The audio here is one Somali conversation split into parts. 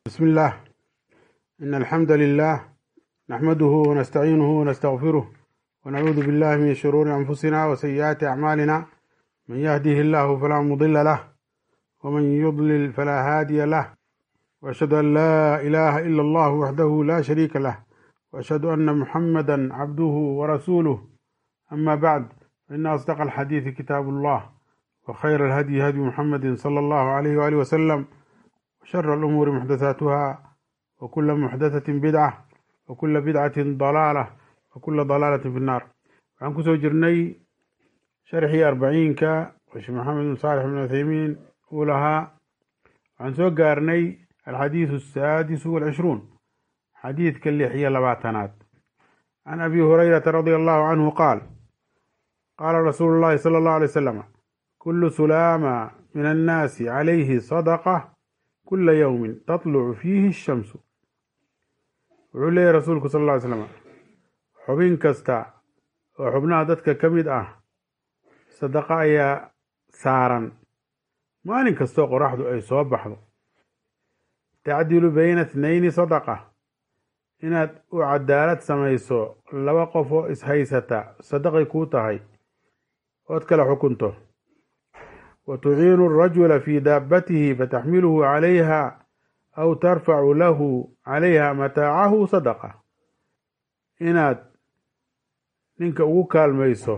بسم الله إن الحمد لله نحمده ونستعينه ونستغفره ونعوذ بالله من شرور أنفسنا وسيئات أعمالنا من يهده الله فلا مضل له ومن يضلل فلا هادي له وأشهد أن لا إله إلا الله وحده لا شريك له وأشهد أن محمدا عبده ورسوله أما بعد فإن أصدق الحديث كتاب الله وخير الهدي هدي محمد صلى الله عليه وآله وسلم وشر الأمور محدثاتها وكل محدثة بدعة وكل بدعة ضلالة وكل ضلالة في النار waxaan kusoo jirnay sharxii arbaciinka oo sheekh maxamed bin saalix bin uthaymiin uu lahaa waxaan soo gaarnay alxadiidu asaadisu walcishruun xadiidka lix iyo labaatanaad can abi hurayrata radia allahu canhu qaal qaala rasuulu llahi sala allahu alay wasalam kulu sulaama min annaasi calayhi sadaqa kula yowmin tatlucu fiihi ashamsu wuxuu leeyahy rasuulku sal alla ly slam xubin kasta oo xubnaha dadka ka mid ah sadaqa ayaa saaran maalin kastoo qoraxdu ay soo baxdo tacdilu bayna ithnayni sadaqa inaad u cadaalad samayso laba qof oo ishaysata sadaqay kuu tahay ood kala xukunto wa tuciinu arajula fii daabatihi fataxmiluhu calayha aw tarfacu lahu calayha mataacahu sadaqa inaad ninka ugu kaalmayso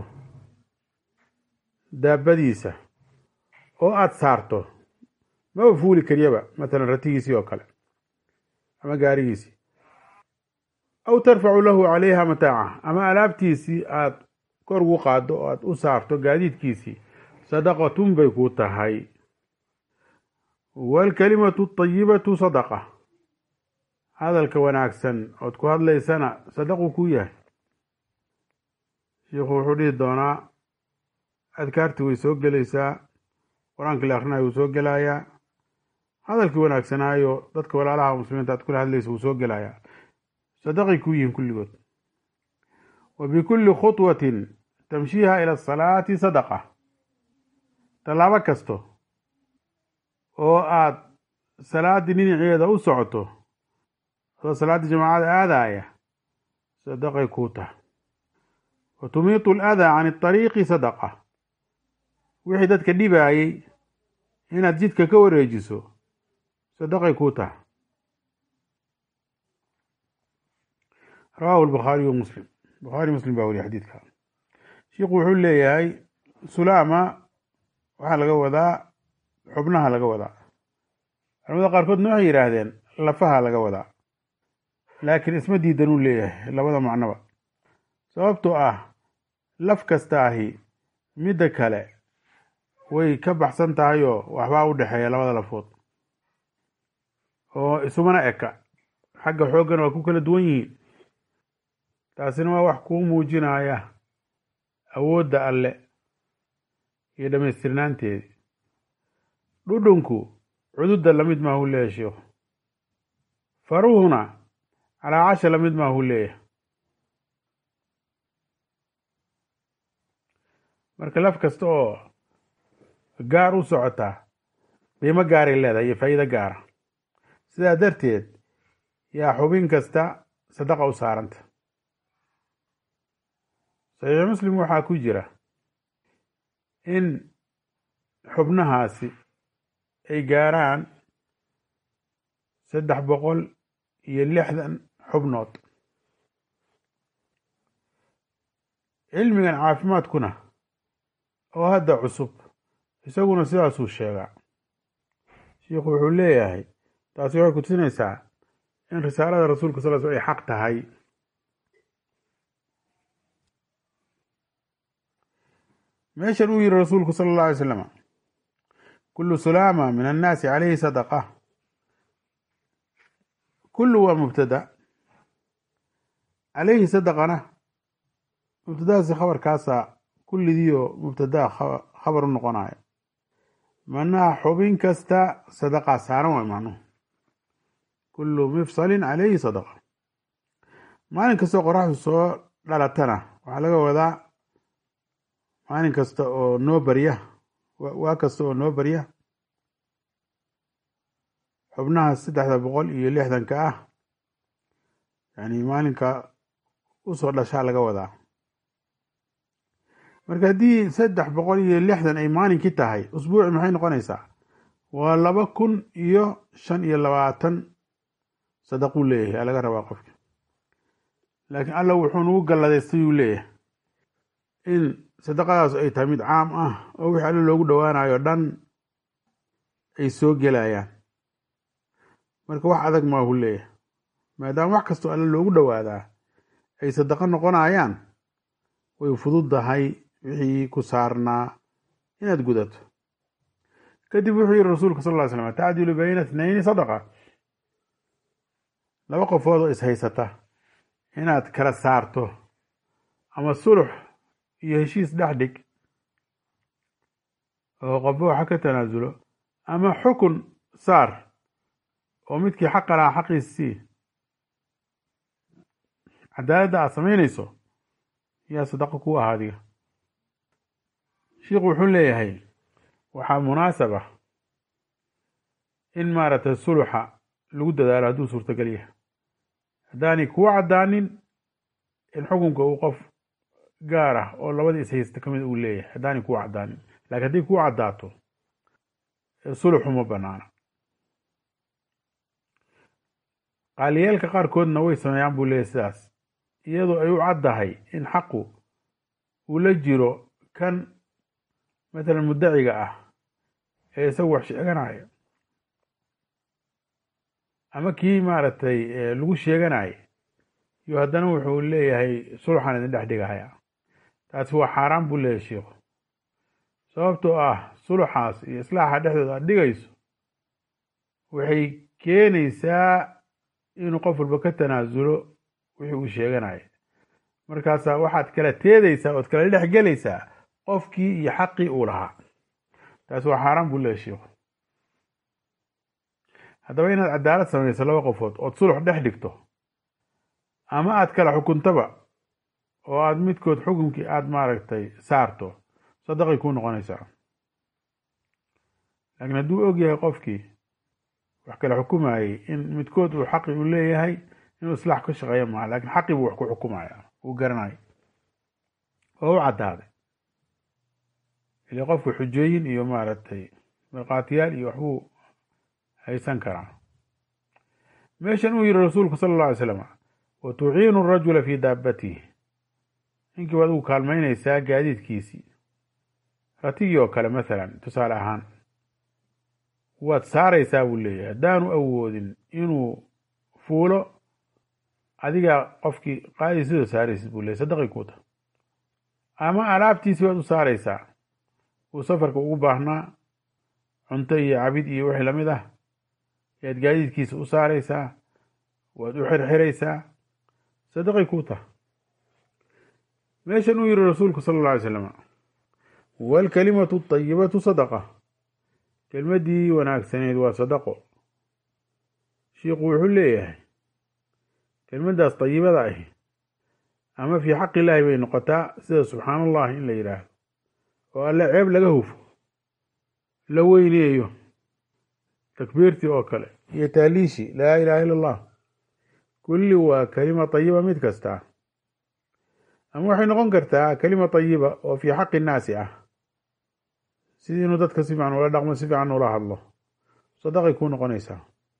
daabadiisa oo aada saarto maba fuuli kariyaba matalan ratigiisii oo kale ama gaarigiisii aw tarfacu lahu calayha mataaca ama alaabtiisii aada kor ugu qaaddo oo aada u saarto gaadiidkiisii sadaqatun bay kuu tahay waalkalimatu atayibatu sadaqa hadalka wanaagsan ood ku hadlaysana sadaqu kuu yahay shiikhu wuxuu dhihi doonaa adkaartii way soo gelaysaa qur-aankii la akhrinayo wuu soo gelayaa hadalkii wanaagsanaayo dadka walaalaha muslimiinta aad kula hadlaysa wuu soo gelayaa sadaqay kuu yihiin kulligood wa bikulli khutwatin tamshiiha ila asalaati sadaqa tallaabo kasto oo aad salaaddii dhinaceeda u socoto oo salaaddii jamaacada aadaya sadaqay kuu tahay wa tumiitu aladaa can iطariiqi sadaqa wixii dadka dhibaayey inaad jidka ka wareejiso sadaqay kuu tahay rawaahu lbukhaariy wa muslim bukhaari muslim baa weriye xadiidka shiikhu wuxuu leeyahay sulaama waxaa laga wadaa xubnaha laga wadaa culamada qaarkoodna waxay yidhaahdeen lafaha laga wadaa laakiin isma diidanuu leeyahay labada macnoba sababtoo ah laf kasta ahi midda kale way ka baxsan tahay oo waxbaa u dhexeeya labada lafood oo isumana eka xagga xooggana waa ku kala duwan yihiin taasina waa wax kuu muujinaya awoodda alle iyo dhammaystirnaanteedii dhudhunku cududda lamid maahu leeyahy sheikhu faruhuna calaacasha lamid maahu leeyahay marka laf kasta oo gaar u socotaa qiimo gaaray leedahay iyo faa'iido gaara sidaa darteed yaa xubin kasta sadaqa u saaranta saxiix muslim waxaa ku jira in xubnahaasi ay gaaraan saddex boqol iyo lixdan xubnood cilmigan caafimaadkuna oo hadda cusub isaguna sidaasuu sheegaa shiikhu wuxuu leeyahay taasi waxay kutusinaysaa in risaalada rasuulka sal sl ay xaq tahay meeshan uu yihi rasuulku sala allah alay slam kulu sulaama min annaasi calayhi sadaqa kullu waa mubtada calayhi sadaqana mubtadahaasi khabarkaasa kullidiio mubtadaa khabar u noqonayo macnaha xubin kasta sadaqaa saaran waay macnuhu kullu mifsalin calayhi sadaqa maalin kastoo qoraxdu soo dhalatana waxaa laga wadaa maalin kasta oo noo barya waa kasta oo noo barya xubnaha saddexda boqol iyo lixdanka ah yani maalinka usoo dhashaa laga wadaa marka haddii saddex boqol iyo lixdan ay maalinkii tahay usbuuci maxay noqonaysaa waa laba kun iyo shan iyo labaatan sadaquu leeyahay aa laga rabaa qofka laakiin alla wuxuu nagu galladaystayuu leeyahay in sadaqadaas ay tahay mid caam ah oo wixii alle loogu dhowaanayo dhan ay soo gelayaan marka wax adag maahu leeyahay maadaama wax kastoo alle loogu dhowaadaa ay sadaqo noqonayaan way fududdahay wixii ku saarnaa inaad gudato kadib wuxuu yihi rasuulka sal ly slam tacdilu bayna ithnayni sadaqa laba qofood oo ishaysata inaad kala saarto ama sulux iyo heshiis dhex dhig oo qofba waxa ka tanaasulo ama xukun saar oo midkii xaqa lahaa xaqiisii cadaaladda aad samaynayso yaa sadaqo ku ah adiga shiikhu wuxuu leeyahay waxaa munaasab ah in maaragtay suluxa lagu dadaalo hadduu suurtagal yahay haddaanay kuu caddaanin in xukunka uu qof gaar ah oo labadii ishaysta ka mid uu leeyahay haddaanay kuu caddaanin lakiin hadday kuu caddaato suluxu ma banaana qaaliyeelka qaarkoodna way sameeyaan buu leeyahy sidaas iyadoo ay u caddahay in xaqu uu la jiro kan matalan muddaciga ah ee isagu wax sheeganaya ama kii maaragtay lagu sheeganaya iyo haddana wuxuu leeyahay sulxan idin dhex dhigahaya taasi waa xaaraan buu leeyahay sheikhu sababtoo ah suluxaas iyo islaaxa dhexdooda aad dhigayso waxay keenaysaa inuu qof walba ka tanaasulo wixii uu sheeganaya markaasaa waxaad kala teedaysaa ood kala dhex gelaysaa qofkii iyo xaqii uu lahaa taasi waa xaaraan buu leeyahy sheikhu haddaba inaad cadaalad samayso laba qofood ood sulux dhex dhigto ama aad kala xukuntaba oo aad midkood xukunkii aada maaragtay saarto sadaqay kuu noqonaysaa laakiin hadduu og yahay qofkii wax kala xukumayey in midkood uu xaqi u leeyahay inuu islaax ka shaqeeya maaha lakin xaqii buu wax ku xukumaya uu garanayo oo u caddaaday ile qofku xujooyin iyo maaragtay markhaatiyaal iyo waxbuu haysan karaa meeshan uu yihi rasuulku sala alla alay slam wa tuciinu arajula fii daabatihi ninkii baad ugu kaalmaynaysaa gaadiidkiisii ratigii oo kale mathalan tusaale ahaan waad saaraysaa buu leeyahay haddaanu awoodin inuu fuulo adigaa qofkii qaadii sidoo saaraysid buu leeyahy sadaqay ku ta ama alaabtiisi waad u saaraysaa uu safarka ugu baahnaa cunto iyo cabid iyo wixii lamid ah ayaad gaadiidkiisa u saaraysaa waad u xirxiraysaa sadaqay ku taha meeshan uu yihi rasuulku sala alla alay slam waalkalimatu atayibatu sadaqa kelmaddii wanaagsaneed waa sadaqo shiikhu wuxuu leeyahay kelmaddaas dayibada ahi ama fii xaqi illaahi bay noqotaa sida subxaan allahi in la yidhaahdo oo alle ceeb laga hufo la weyneeyo takbiirtii oo kale iyo taaliishi laa ilaha illa allah kulli waa kelima tayiba mid kasta ama waxay noqon kartaa kelima tayiba oo fii xaqi innaasi ah sidii inuu dadka si fiican ula dhaqmo si fiican ula hadlo sadaqay kuu noqonaysaa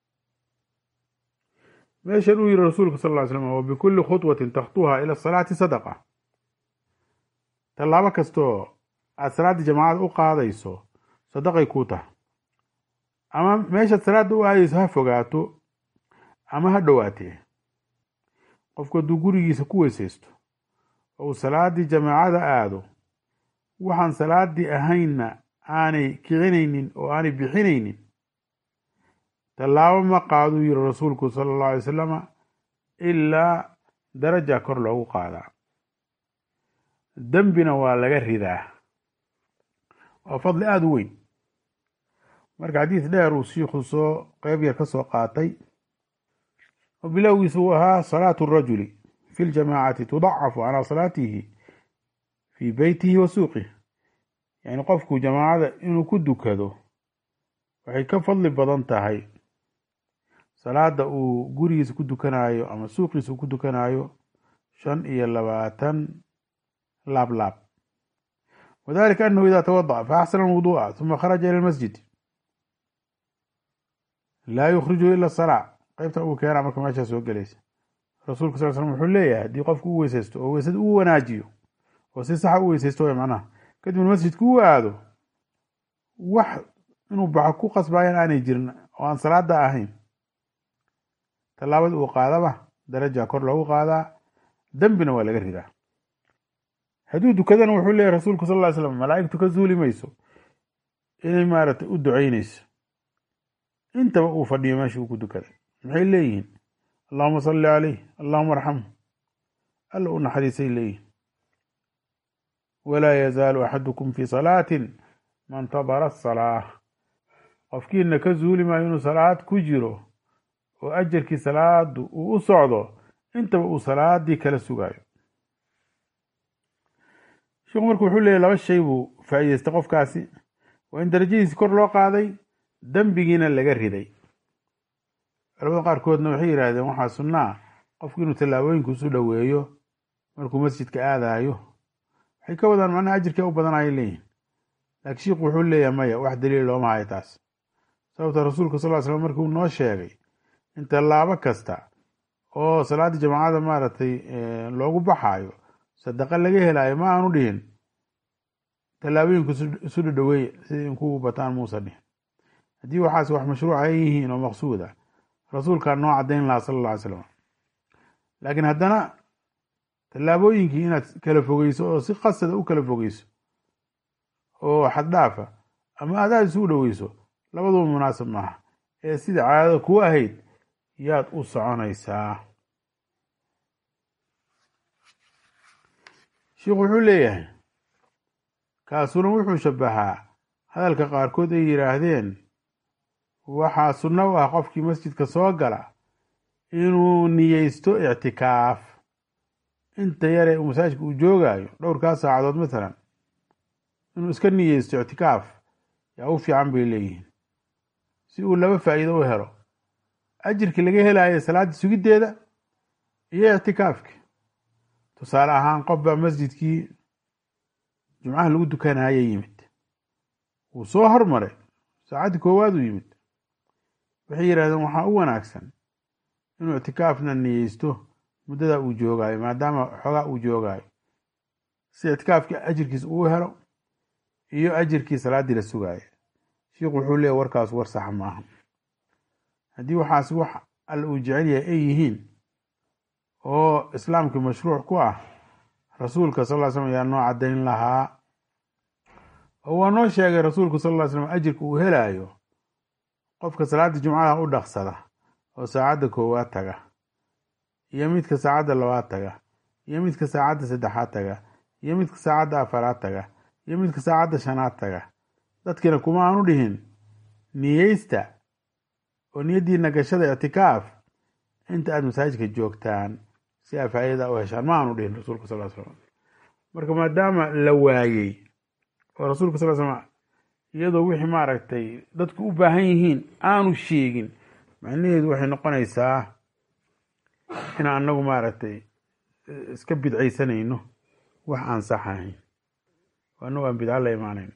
meeshan uu yihi rasuulku sal ly slam wabikuli khudwatin takhtuha ila asalaati sadaqa tallaabo kastoo aad salaaddii jamaacada u qaadayso sadaqay kuu taha ama meeshaad salaadda u aadayso ha fogaato ama ha dhowaatee qofku hadduu gurigiisa ku weysaysto oo uu salaaddii jamaacada aado waxaan salaaddii ahaynna aanay kicinaynin oo aanay bixinaynin tallaabo ma qaaduu yihi rasuulku sala allahu alay wasalama ilaa daraja kor loogu qaadaa dembina waa laga ridaa waa fadli aada u weyn marka xadiis dheer uu shiikhu soo qeyb yar ka soo qaatay oo bilowgiisa uu ahaa salaatu rajuli fi ljamaacati tudacafu calaa salaatihi fii beytihi wa suuqih yani qofku jamaacada inuu ku dukado waxay ka fadli badan tahay salaada uu gurigiisa ku dukanaayo ama suuqiisa uu ku dukanaayo shan iyo labaatan laab laab wadalika anahu ida tawadaأ faaxsana alwuduءa ثuma kharaja ilى اlmasjid laa yukrijuhu ila الsalaa qeybta uu keenaa marka meeshaa soo gelaysa rasuulka sal slm wuxuu leeyahay haddii qofku u weysaysto oo weysada u wanaajiyo oo si saxa u weysaysto way macnaha kadibna masjidka u aado wax inuu baxo ku qasbayan aanay jirin oo aan salaada ahayn tallaabada uu qaadaba daraja kor loogu qaadaa dembina waa laga ridaa hadduu dukadana wuxuu leeyahy rasuulku sal ly slam malaa'igtu ka zuuli mayso inay maaragtay u ducaynayso intaba uu fadhiyo meesha uu ku dukaday maxay leeyihiin allahuma salli caleyh allahuma arxamhu alla u naxariisay leeyihin walaa yazaalu axadukum fi salaatin man tadara asalaa qofkiina ka zuuli maayo inuu salaad ku jiro oo ajarkii salaadu uu u socdo intaba uu salaadii kala sugaayo sheikhu marka wuxuu leeyahy laba shay buu faa'iideystay qofkaasi waa in darajadiisi kor loo qaaday dembigiina laga riday culamada qaarkoodna waxay yidhaahdeen waxaa sunnaa qofku inuu tallaabooyinku isu dhoweeyo markuu masjidka aadayo waxay ka wadaan macnaha ajirkaa u badanaya leeyihin laakiin shiikhu wuxuu leeyahay maya wax daliil looma hayo taas sababta rasuulka sal ly slam markuu noo sheegay in tallaabo kasta oo salaaddii jamaacada maaragtay loogu baxaayo sadaqa laga helaayo ma aanu dhihin tallaabooyinku isu dhadhoweeye sidai in kugu bataan muusa dhihin haddii waxaas wax mashruuc ay yihiin oo maqsuud ah rasuulkaa noo caddayn lahaa sala alla alay slam laakiin haddana tallaabooyinkii inaad kala fogeyso oo si qasada u kala fogeyso oo xaddhaafa ama adaad isugu dhoweyso labaduba munaasab maaha ee sida caadada ku ahayd yaad u soconaysaa sheikhu wuxuu leeyahay kaasuna wuxuu shabahaa hadalka qaarkood ay yidhaahdeen waxaa sunno u ah qofkii masjidka soo gala inuu niyeysto ictikaaf inta yare masaajidka uu joogaayo dhowrkaa saacadood mathalan inuu iska niyeysto ictikaaf yaa u fiican bay leeyihiin si uu laba faa'iido u helo ajirkii laga helaayo salaaddii sugiddeeda iyo ictikaafki tusaale ahaan qof baa masjidkii jumcaha lagu dukanaya yimid wuu soo hormaray saacaddii koowaad uu yimid waxay yidhahdeen waxaa u wanaagsan inuu ictikaafna niyeysto muddadaa uu joogaayo maadaama xoogaa uu joogaayo si ictikaafkii ajirkiis uu helo iyo ajirkii salaaddii la sugaayo sheikhu wuxuu leeyahy warkaas war saxa maaha haddii waxaas wax alla uu jecel yahay ay yihiin oo islaamkii mashruuc ku ah rasuulka sal ly slam ayaa noo caddayn lahaa oo waa noo sheegay rasuulku sal ly slam ajirka uu helaayo qofka salaada jumcada u dhaqsada oo saacadda koowaad taga iyo midka saacadda labaad taga iyo midka saacadda saddexaad taga iyo midka saacadda afaraad taga iyo midka saacadda shanaad taga dadkiina kuma aanu dhihin niyeysta oo niyaddiina gashada ictikaaf inta aada masaajidka joogtaan si aa faa'iidada u heshaan ma aanu dhihin rasuulka sal slam marka maadaama la waayey oo rasuulka sal slam iyadoo wixii maaragtay dadku u baahan yihiin aanu sheegin macnaheedu waxay noqonaysaa in anagu maaragtay iska bidcaysanayno wax aan sax ahayn anagu aan bidco la imaanayn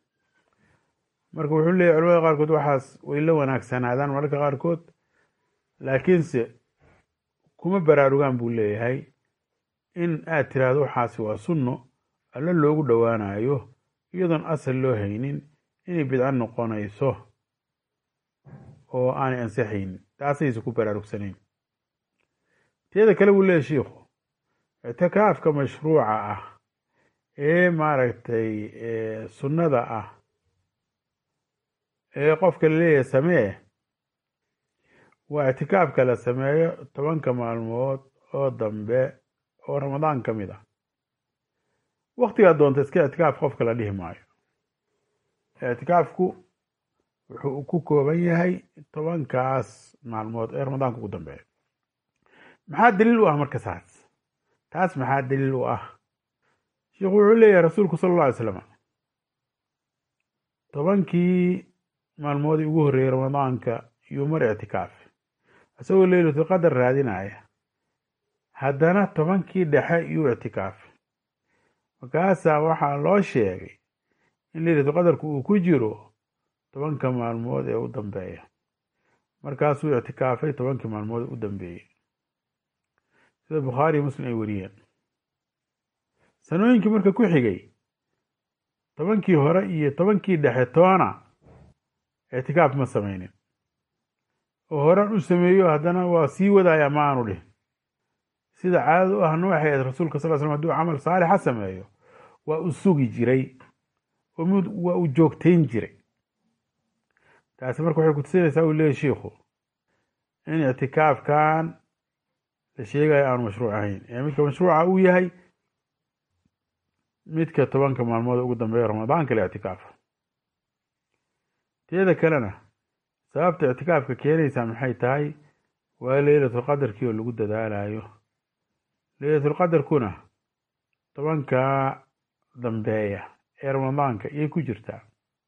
marka wuxuu leeyahy culamada qaarkood waxaas way la wanaagsanaadaan mararka qaarkood laakiinse kuma baraarugaan buu leeyahay in aad tiraahdo waxaasi waa sunno alla loogu dhowaanayo iyadoon asal loo haynin inay bidco noqonayso oo aanay ansaxaynin taasaysa ku baraarugsanayn teeda kale buu leeyahy shiikhu ictikaafka mashruuca ah ee maaragtay sunnada ah ee qofka laleeyahay samee waa ictikaafka la sameeyo tobanka maalmood oo dambe oo ramadaan ka mid ah waktigaa doonta iska ictikaaf qofka la dhihi maayo ictikaafku wuxuu ku kooban yahay tobankaas maalmood ee ramadaanka ugu dambeeya maxaa daliil u ah marka saas taas maxaa daliil u ah sheikhu wuxuu leeyahay rasuulku sala alla alay slam tobankii maalmoodii ugu horreeyey ramadaanka yuu mar ictikaafi isagoo leylatulqadar raadinaya haddana tobankii dhexe iyuu ictikaafay markaasaa waxaa loo sheegay in leylatulqadarku uu ku jiro tobanka maalmood ee u dambeeya markaasuu ictikaafay tobankii maalmood u dambeeyey sida bukhaariyo muslim ay wariyeen sanooyinkii marka ku xigay tobankii hore iyo tobankii dhexe toona ictikaaf ma samaynin oo horan u sameeyo haddana waa sii wadaya ma aanu dhihin sida caadada u ahna waxay ahayd rasuulka sal l slam haduu camal saalixa sameeyo waa u sugi jiray oo mid waa u joogtayn jiray taasi marka waxay kutusinaysaa uu leeyahy shiikhu in ictikaafkan la sheegayo aanu mashruuc ahayn ee midka mashruuca uu yahay midka tobanka maalmood ugu dambeeya ramadaanka la ictikaafo teeda kalena sababta ictikaafka keenaysaa maxay tahay waa leylatulqadarkii oo lagu dadaalayo leylatulqadarkuna tobanka dambeeya ee ramadaanka iyay ku jirtaa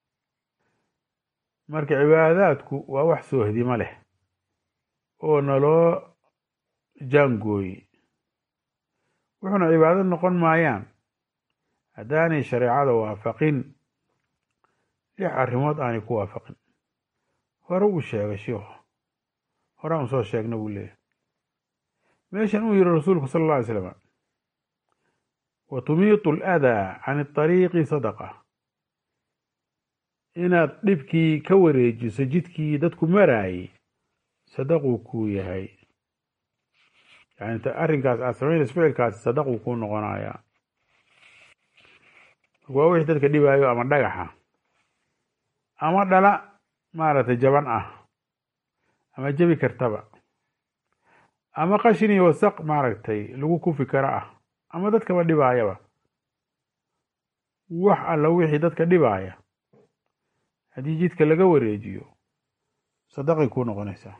marka cibaadaadku waa wax soohdimo leh oo naloo jaangooye wuxuuna cibaado noqon maayaan haddaanay shareecada waafaqin lix arrimood aanay ku waafaqin hore uu sheegay shiikhu hore aan soo sheegna buu leeyahy meeshan uu yihi rasuulku sala alla alay slam wa tumiitu aladaa can اطariiqi sadaqa inaad dhibkii ka wareejiso jidkii dadku maraayey sadaquu kuu yahay yani arrinkaas aad samaynayso ficilkaasi sadaquu kuu noqonayaa waa wixii dadka dhibaayo ama dhagaxa ama dhala maaragtay jaban ah ama jebi kartaba ama qashin iyo wasaq maaragtay lagu kufi karo ah ama dadkaba dhibaayaba wax alla wixii dadka dhibaaya haddii jidka laga wareejiyo sadaqay kuu noqonaysaa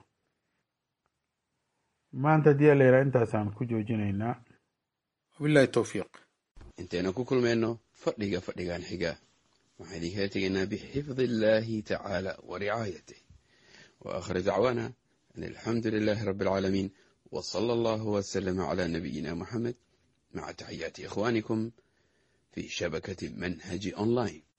maanta haddii alla yidhaha intaasaan ku joojinaynaa wabillahi towfiiq intaynu ku kulmayno fadhiga fadhigan xiga waxaan idinkala tegaynaa bixifdi illaahi tacaala wa ricaayatih wa aakhir dacwaana an alxamdu lilaahi rabbi alcaalamiin wa sala allahu wasalama calaa nabiyina moxamed maca taxiyaati ikhwaanikum fi shabakati manhaji online